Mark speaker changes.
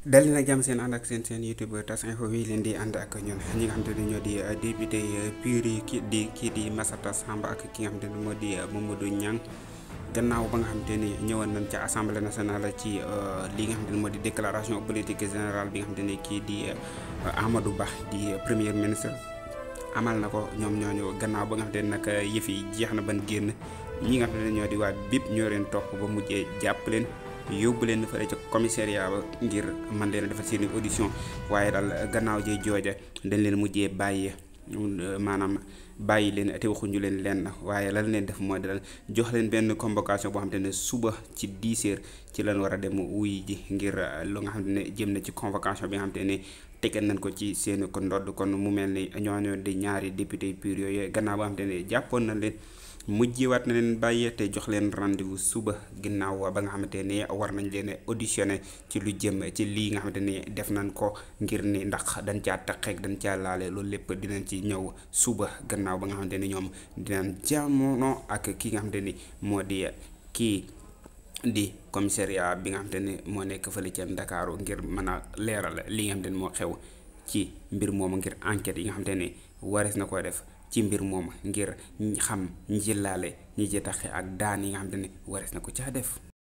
Speaker 1: dal na jàmm seen ànd ak seen seen youtube tas info wi leen di ànd ak ñun ñi nga xamante ne ñoo di député pur yi kii di kii di Massata Samb ak ki nga xamante ne moo di Mamadou Niang gannaaw ba nga xamante ni ñëwoon nañ ca assemblée nationale ci li nga xamante ne moo di déclaration politique générale bi nga xamante ne kii di Amadou Ba di premier ministre amal na ko ñoom ñooñu gannaaw ba nga xamante ne nag yëf yi jeex na ban génn ñi nga xamante ne ñoo di waa BIP ñoo leen topp ba mujjee jàpp leen yóbbu leen fële ca commissariat ba ngir man leen a defal seen audition waaye daal gannaaw jee jooja dañ leen mujjee bàyyi maanaam bàyyi leen te waxuñu leen lenn waaye lan leen def mooy dal jox leen benn convocation boo xamante ne suba ci 10 heures ci lañ war a dem wuy ji ngir lu nga xamante ne jëm na ci convocation bi nga xamante ne tegal nañ ko ci seen ko ndodd kon mu mel ni ñooñu di ñaari député pur yooyu gannaaw boo xamante ne jàppoon na leen mujjewaat na leen bàyyee te jox leen rendez-vous suba ginnaaw ba nga xamante ne war nañ leen auditionné ci lu jëm ci lii nga xamante ni def nañ ko ngir ni ndax dañ caa taqeeg dañ caa laale loolu lépp dinañ ci ñëw suba gannaaw ba nga xamante ni ñoom dinañ jamono ak ki nga xamante ni moo di kii di commissariat bi nga xamante ni moo nekk fële ca Ndakaaru ngir mën a leeral li nga xamante ni moo xew ci mbir moomu ngir enquête yi nga xamante ni warees na ko def ci mbir moom ngir xam ñi ci laale ñi ci taxe ak daan yi nga xamante ni warees na ko caa def